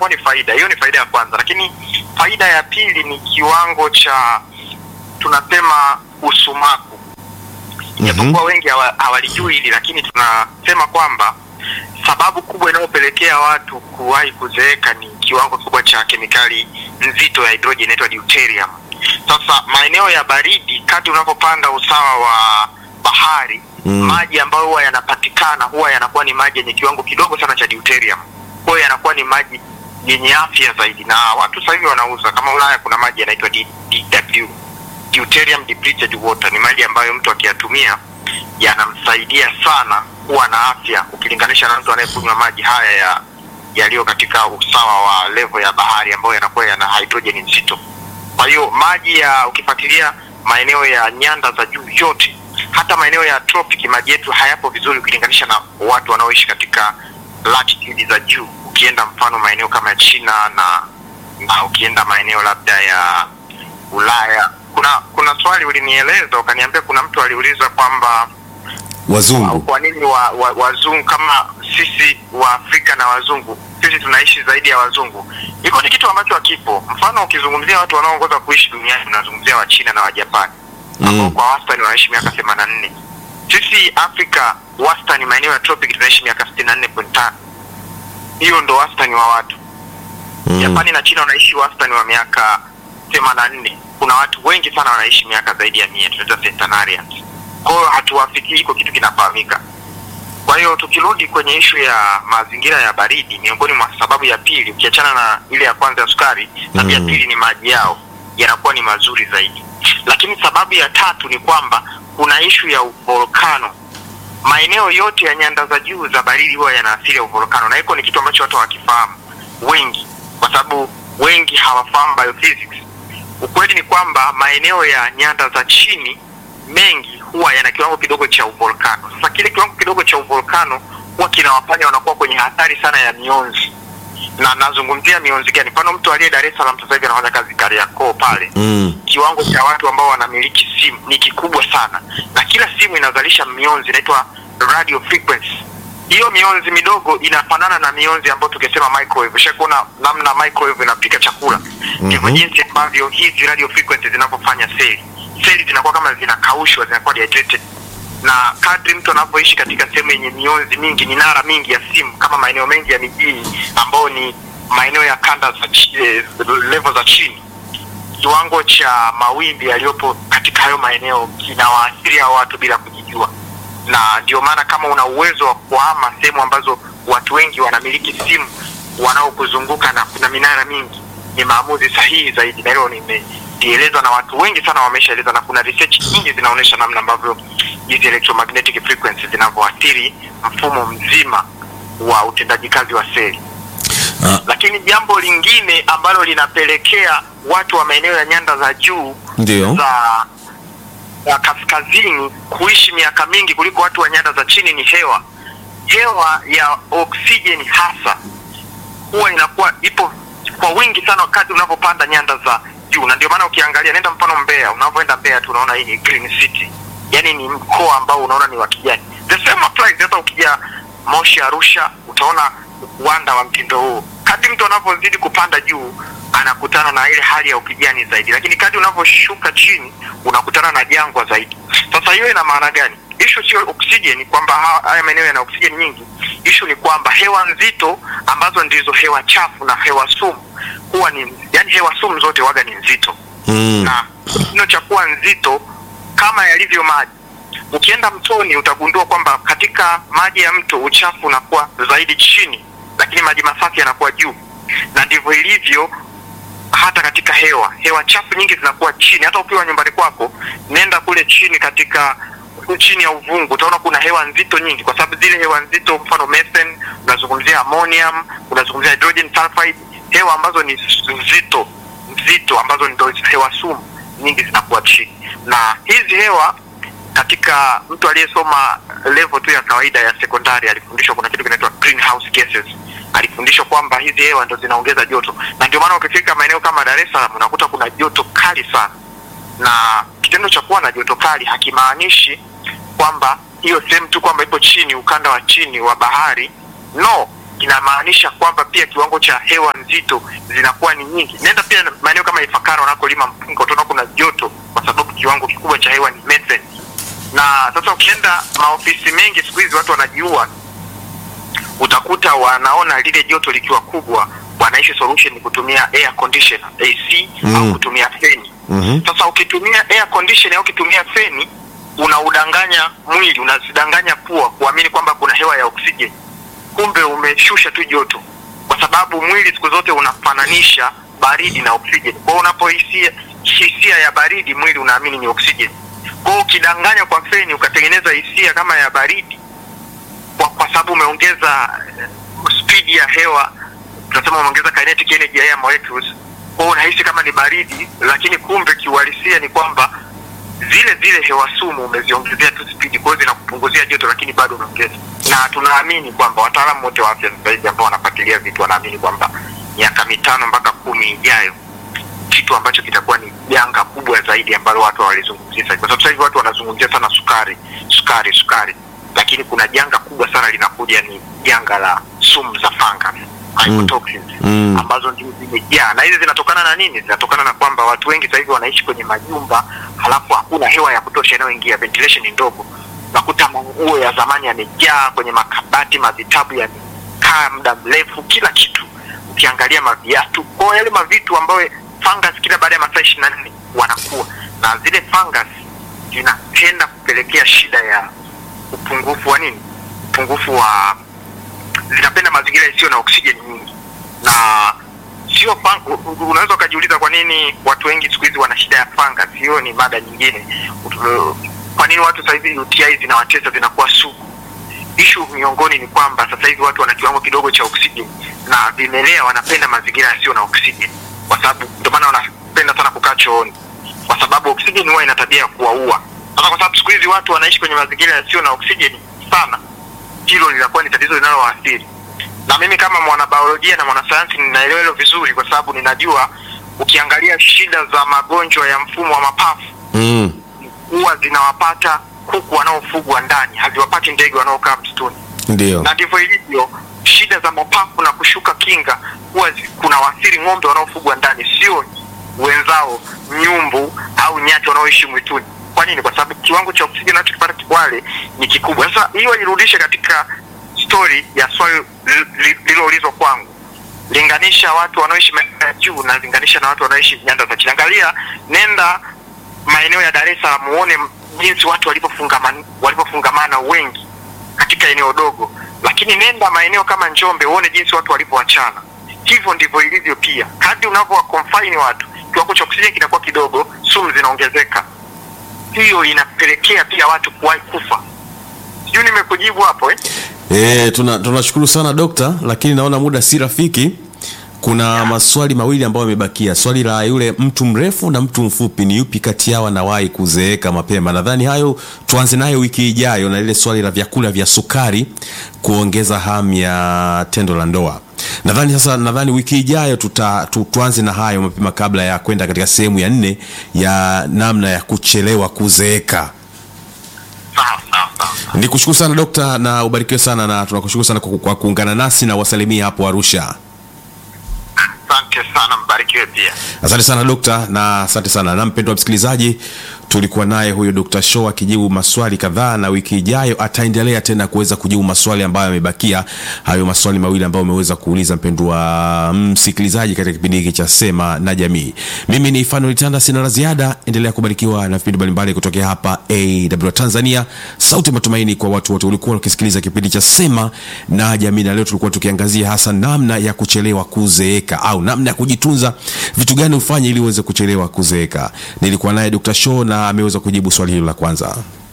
inakuwa ni faida. Hiyo ni faida ya kwanza, lakini faida ya pili ni kiwango cha tunasema usumaku. Japokuwa wengi hawa- hawalijui hili, lakini tunasema kwamba sababu kubwa inayopelekea watu kuwahi kuzeeka ni kiwango kikubwa cha kemikali nzito ya hidrojeni inaitwa deuterium. Sasa maeneo ya baridi, kadri unavyopanda usawa wa bahari Mm. maji ambayo huwa yanapatikana huwa yanakuwa ni maji yenye kiwango kidogo sana cha deuterium. Kwa hiyo yanakuwa ni maji yenye afya zaidi, na watu sasa hivi wanauza kama Ulaya, kuna maji yanaitwa D- DW, deuterium depleted water. Ni maji ambayo mtu akiyatumia yanamsaidia sana kuwa na afya ukilinganisha na mtu anayekunywa maji haya ya yaliyo katika usawa wa level ya bahari ambayo yanakuwa yana hydrogen nzito. Kwa hiyo maji ya ukifuatilia maeneo ya nyanda za juu yote, hata maeneo ya tropic, maji yetu hayapo vizuri ukilinganisha na watu wanaoishi katika latitude za juu. Ukienda mfano maeneo kama ya China na, na ukienda maeneo labda ya Ulaya, kuna kuna swali ulinieleza ukaniambia, kuna mtu aliuliza kwamba Wazungu. kwa nini wa, wa, wazungu kama sisi wa Afrika na wazungu sisi tunaishi zaidi ya wazungu. Hiko ni kitu ambacho hakipo. Mfano, ukizungumzia watu wanaoongoza kuishi duniani unazungumzia wa China na wa Japani ambao Mm. kwa wastani wanaishi miaka 84. Sisi Afrika wastani maeneo ya tropic tunaishi miaka 64.5. Hiyo ndo wastani wa watu. Mm. Japani na China wanaishi wastani wa miaka 84. Kuna watu wengi sana wanaishi miaka zaidi ya 100, tunaita centenarians. Kwa hiyo hatuwafikii, iko kitu kinafahamika. Kwa hiyo tukirudi kwenye ishu ya mazingira ya baridi, miongoni mwa sababu ya pili, ukiachana na ile ya kwanza ya sukari, sababu ya Mm. pili ni maji yao yanakuwa ni mazuri zaidi. Lakini sababu ya tatu ni kwamba kuna ishu ya volkano. Maeneo yote ya nyanda za juu za baridi huwa yana asili ya uvolkano, na hiko ni kitu ambacho watu hawakifahamu wengi, kwa sababu wengi hawafahamu biophysics. Ukweli ni kwamba maeneo ya nyanda za chini mengi huwa yana kiwango kidogo cha uvolkano. Sasa kile kiwango kidogo cha uvolkano huwa kinawafanya wanakuwa kwenye hatari sana ya mionzi, na nazungumzia mionzi gani? Mfano, mtu aliye Dar es Salaam sasa hivi anafanya kazi Kariakoo pale Mm. kiwango cha watu ambao wanamiliki simu ni kikubwa sana, na kila simu inazalisha mionzi inaitwa radio frequency. Hiyo mionzi midogo inafanana na mionzi ambayo tukisema microwave. Ushakuona namna microwave inapika chakula, ndivyo jinsi ambavyo hizi radio frequency zinavyofanya seli. Seli zinakuwa kama zinakaushwa, zinakuwa dehydrated na kadri mtu anavyoishi katika sehemu yenye mionzi mingi, minara mingi ya simu, kama maeneo mengi ya mijini ambao ni maeneo ya kanda za chi- eh, level za chini, kiwango cha mawimbi yaliyopo katika hayo maeneo kinawaathiri hao watu bila kujijua, na ndio maana kama una uwezo wa kuhama sehemu ambazo watu wengi wanamiliki simu wanaokuzunguka na kuna minara mingi, ni maamuzi sahihi zaidi, na hilo nimelielezwa na watu wengi sana wameshaeleza, na kuna research nyingi zinaonyesha namna ambavyo hizi electromagnetic frequencies zinavyoathiri mfumo mzima wa utendaji kazi wa seli Ah. lakini jambo lingine ambalo linapelekea watu wa maeneo ya nyanda za juu Ndio. za za kaskazini kuishi miaka mingi kuliko watu wa nyanda za chini ni hewa. Hewa ya oksijeni hasa huwa inakuwa ipo kwa wingi sana wakati unavyopanda nyanda za juu, na ndio maana ukiangalia, nenda mfano Mbeya, unavyoenda Mbeya tu unaona hii ni green city, yani ni mkoa ambao unaona ni wa kijani. The same applies hata ukija Moshi, Arusha, utaona uwanda wa mtindo huo. Kadri mtu anavyozidi kupanda juu anakutana na ile hali ya ukijani zaidi, lakini kadri unavyoshuka chini unakutana na jangwa zaidi. Sasa hiyo ina maana gani? Ishu sio oksijeni kwamba ha- haya maeneo yana oksijeni nyingi. Ishu ni kwamba hewa nzito ambazo ndizo hewa chafu na hewa sumu huwa ni yani, hewa sumu zote waga ni nzito Mm. na kitendo cha kuwa nzito kama yalivyo maji. Ukienda mtoni utagundua kwamba katika maji ya mto uchafu unakuwa zaidi chini, lakini maji masafi yanakuwa juu, na ndivyo ilivyo hata katika hewa. Hewa chafu nyingi zinakuwa chini. Hata ukiwa nyumbani kwako, nenda kule chini katika chini ya uvungu utaona kuna hewa nzito nyingi, kwa sababu zile hewa nzito, mfano methane, unazungumzia ammonium, unazungumzia hydrogen sulfide, hewa ambazo ni nzito nzito, ambazo ndio hewa sumu nyingi zinakuwa chini, na hizi hewa katika mtu aliyesoma level tu ya kawaida ya sekondari alifundishwa kuna kitu kinaitwa greenhouse gases. Alifundishwa kwamba hizi hewa ndo zinaongeza joto, na ndio maana ukifika maeneo kama Dar es Salaam unakuta kuna joto kali sana, na kitendo cha kuwa na joto kali hakimaanishi kwamba hiyo sehemu tu kwamba ipo chini, ukanda wa chini wa bahari. No, inamaanisha kwamba pia kiwango cha hewa nzito zinakuwa ni nyingi. Nenda pia maeneo kama Ifakara wanakolima mpunga, utaona kuna joto kwa sababu kiwango kikubwa cha hewa ni methane. Na sasa ukienda maofisi mengi siku hizi watu wanajiua, utakuta wanaona lile joto likiwa kubwa, wanaishi solution ni kutumia air conditioner AC Mm. au kutumia feni. Mhm. Sasa ukitumia air conditioner au ukitumia feni unaudanganya mwili, unazidanganya pua kuamini kwamba kuna hewa ya oksijeni, kumbe umeshusha tu joto, kwa sababu mwili siku zote unafananisha baridi na oksijeni. Kwa hiyo unapohisia hisia ya baridi, mwili unaamini ni oksijeni. Kwa hiyo ukidanganya kwa feni ukatengeneza hisia kama ya baridi, kwa, kwa sababu umeongeza eh, speed ya hewa, tunasema umeongeza kinetic energy ya air molecules. Kwa hiyo unahisi kama ni baridi, lakini kumbe kiuhalisia ni kwamba zile zile hewa sumu umeziongezea tu spidi, kwa hiyo zinakupunguzia joto, lakini bado unaongeza. Na tunaamini kwamba wataalamu wote wa afya sasa hivi ambao wanafuatilia vitu wanaamini kwamba miaka mitano mpaka kumi ijayo kitu ambacho kitakuwa ni janga kubwa zaidi ambalo watu hawalizungumzia sasa hivi. kwa sababu sasa hivi watu wanazungumzia sana sukari, sukari, sukari, lakini kuna janga kubwa sana linakuja, ni janga la sumu za fungus mycotoxins Mm. ambazo ndio zimejaa, na hizi zinatokana na nini? Zinatokana na kwamba watu wengi sasa hivi wanaishi kwenye majumba, halafu hakuna hewa ya kutosha inayoingia, ventilation ni ndogo. Unakuta manguo ya zamani yamejaa kwenye makabati, mavitabu yamekaa muda mrefu, kila kitu ukiangalia maviatu, kwa hiyo yale mavitu ambayo fungus kila baada ya masaa ishirini na nne wanakuwa na zile fungus zinatenda kupelekea shida ya upungufu wa nini, upungufu wa zinapenda mazingira yasiyo na oksijeni nyingi na sio fun- u- u- unaweza ukajiuliza kwa nini watu wengi siku hizi wana shida ya fungus. Hiyo ni mada nyingine. Ut- Kwa nini watu sasa hivi UTI zinawatesa zinakuwa sugu? Ishu miongoni ni kwamba sasa hivi watu wana kiwango kidogo cha oksijeni na vimelea wanapenda mazingira yasiyo na oksijeni, kwa sababu ndio maana wanapenda sana kukaa chooni, kwa sababu oksijeni huwa ina tabia ya kuwaua. Sasa kwa sababu siku hizi watu wanaishi kwenye mazingira yasiyo na oksijeni sana, hilo linakuwa ni tatizo linalowaathiri na mimi kama mwanabiolojia na mwanasayansi ninaelewa hilo vizuri, kwa sababu ninajua ukiangalia shida za magonjwa ya mfumo wa mapafu Mm. huwa zinawapata kuku wanaofugwa ndani, haziwapati ndege wanaokaa msituni, Ndio. na ndivyo ilivyo. Shida za mapafu na kushuka kinga huwa zi- kuna waathiri ng'ombe wanaofugwa ndani, sio wenzao nyumbu au nyati wanaoishi mwituni. Kwa nini? Kwa sababu kiwango cha oksijeni wanachokipata wale ni kikubwa. Sasa hiyo nirudishe katika story ya swali li- li- lililoulizwa kwangu, linganisha watu wanaoishi maeneo ya juu na linganisha na watu wanaoishi nyanda za chini. Angalia, nenda maeneo ya Dar es Salaam muone jinsi watu walivyofungamana walivyofungamana wengi katika eneo dogo, lakini nenda maeneo kama Njombe uone jinsi watu walivyoachana. Hivyo ndivyo ilivyo pia, kadri unavyowa confine watu, kiwango cha oksijeni kinakuwa kidogo, sumu zinaongezeka. Hiyo inapelekea pia watu kuwahi kufa. Sijui nimekujibu hapo eh? E, tuna tunashukuru sana dokta, lakini naona muda si rafiki. Kuna maswali mawili ambayo yamebakia. Swali la yule mtu mrefu na mtu mfupi, ni yupi kati yao anawahi kuzeeka mapema? Nadhani hayo tuanze nayo wiki ijayo, na lile swali la vyakula vya sukari kuongeza hamu ya tendo la ndoa. Nadhani sasa, nadhani wiki ijayo tuta, tu, tuanze na hayo mapema kabla ya kwenda katika sehemu ya nne ya namna ya kuchelewa kuzeeka. Sawa sawa sawa. Ni kushukuru sana dokta, na ubarikiwe sana, na tunakushukuru sana kwa, kwa kuungana nasi na wasalimia hapo Arusha. Asante sana, mbarikiwe pia. Asante sana dokta, na asante sana na mpendwa msikilizaji, tulikuwa naye huyo Dr. Show akijibu maswali kadhaa, na wiki ijayo ataendelea tena kuweza kujibu maswali ambayo yamebakia, hayo maswali mawili ambayo umeweza kuuliza mpendwa msikilizaji katika kipindi hiki cha Sema na Jamii. Mimi ni Fanuel Tanda, sina la ziada. Endelea kubarikiwa na vipindi mbalimbali kutokea hapa AW Tanzania, sauti ya matumaini kwa watu wote. Ulikuwa ukisikiliza kipindi cha Sema na Jamii, na leo tulikuwa tukiangazia hasa namna ya kuchelewa kuzeeka au namna ya kujitunza, vitu gani ufanye ili uweze kuchelewa kuzeeka. Nilikuwa naye Dr. Show na ameweza kujibu swali hilo la kwanza.